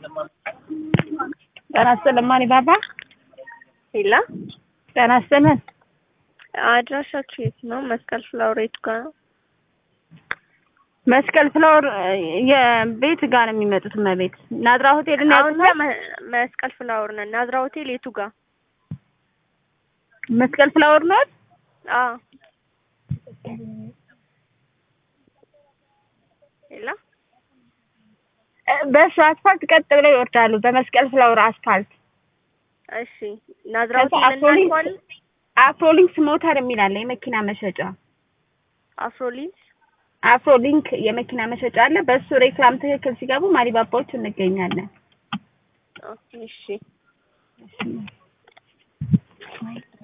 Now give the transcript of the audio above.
ጤና ይስጥልን ማን ባባ ሄላ ጤና ይስጥልን አድራሻችሁ የት ነው? መስቀል ፍላወር የቱ ጋር ነው? መስቀል ፍላወር የቤት ጋር ነው የሚመጡት እመቤት ናዝራ ሆቴል እና አሁን እኛ መ- መስቀል ፍላወር ነን። ናዝራ ሆቴል የቱ ጋር? መስቀል ፍላወር ነው አዎ ሄላ በሱ አስፋልት ቀጥ ብለው ይወርዳሉ በመስቀል ፍላወር አስፋልት እሺ ናዝራ ከዛ ሆቴል አፍሮሊንክስ እናልኳለን። አፍሮሊንክስ ሞተር የሚል አለ የመኪና መሸጫ አፍሮሊንስ አፍሮሊንክ የመኪና መሸጫ አለ በሱ ሬክላም ትክክል ሲገቡ ማሪባባዎቹ እንገኛለን ኦኬ እሺ